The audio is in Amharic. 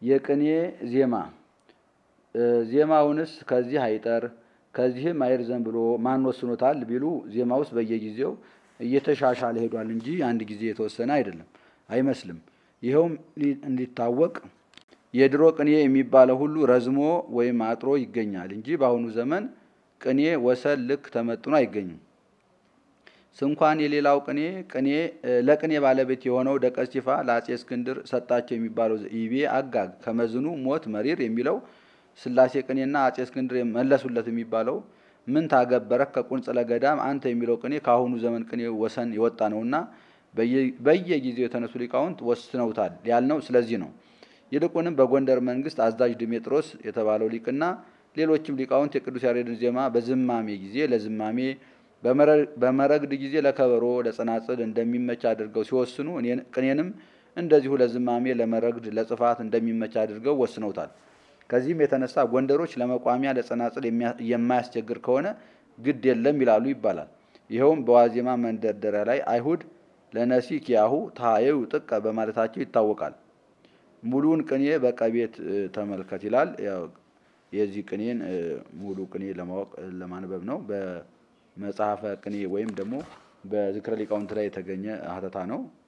የቅኔ ዜማ ዜማውንስ ከዚህ አይጠር ከዚህም አይርዘም ብሎ ማን ወስኖታል ቢሉ ዜማ ውስጥ በየጊዜው እየተሻሻለ ሄዷል እንጂ አንድ ጊዜ የተወሰነ አይደለም አይመስልም። ይኸውም እንዲታወቅ የድሮ ቅኔ የሚባለው ሁሉ ረዝሞ ወይም አጥሮ ይገኛል እንጂ በአሁኑ ዘመን ቅኔ ወሰን ልክ ተመጥኖ አይገኝም። ስንኳን የሌላው ቅኔ ቅኔ ለቅኔ ባለቤት የሆነው ደቀ እስጢፋ ለአጼ እስክንድር ሰጣቸው የሚባለው ይቤ አጋግ ከመዝኑ ሞት መሪር የሚለው ስላሴ ቅኔና አጼ እስክንድር መለሱለት የሚባለው ምን ታገበረክ ከቁንጽለ ገዳም አንተ የሚለው ቅኔ ከአሁኑ ዘመን ቅኔ ወሰን የወጣ ነውና በየጊዜው የተነሱ ሊቃውንት ወስነውታል ያልነው ስለዚህ ነው። ይልቁንም በጎንደር መንግስት አዛዥ ድሜጥሮስ የተባለው ሊቅና ሌሎችም ሊቃውንት የቅዱስ ያሬድን ዜማ በዝማሜ ጊዜ ለዝማሜ በመረግድ ጊዜ ለከበሮ ለጸናጽል እንደሚመች አድርገው ሲወስኑ ቅኔንም እንደዚሁ ለዝማሜ ለመረግድ ለጽፋት እንደሚመች አድርገው ወስነውታል። ከዚህም የተነሳ ጎንደሮች ለመቋሚያ ለጸናጽል የማያስቸግር ከሆነ ግድ የለም ይላሉ ይባላል። ይኸውም በዋዜማ መንደርደሪያ ላይ አይሁድ ለነሲ ኪያሁ ታየው ጥቀ በማለታቸው ይታወቃል። ሙሉውን ቅኔ በቀቤት ተመልከት ይላል። የዚህ ቅኔን ሙሉ ቅኔ ለማወቅ ለማንበብ ነው። በመጽሐፈ ቅኔ ወይም ደግሞ በዝክረ ሊቃውንት ላይ የተገኘ ሀተታ ነው።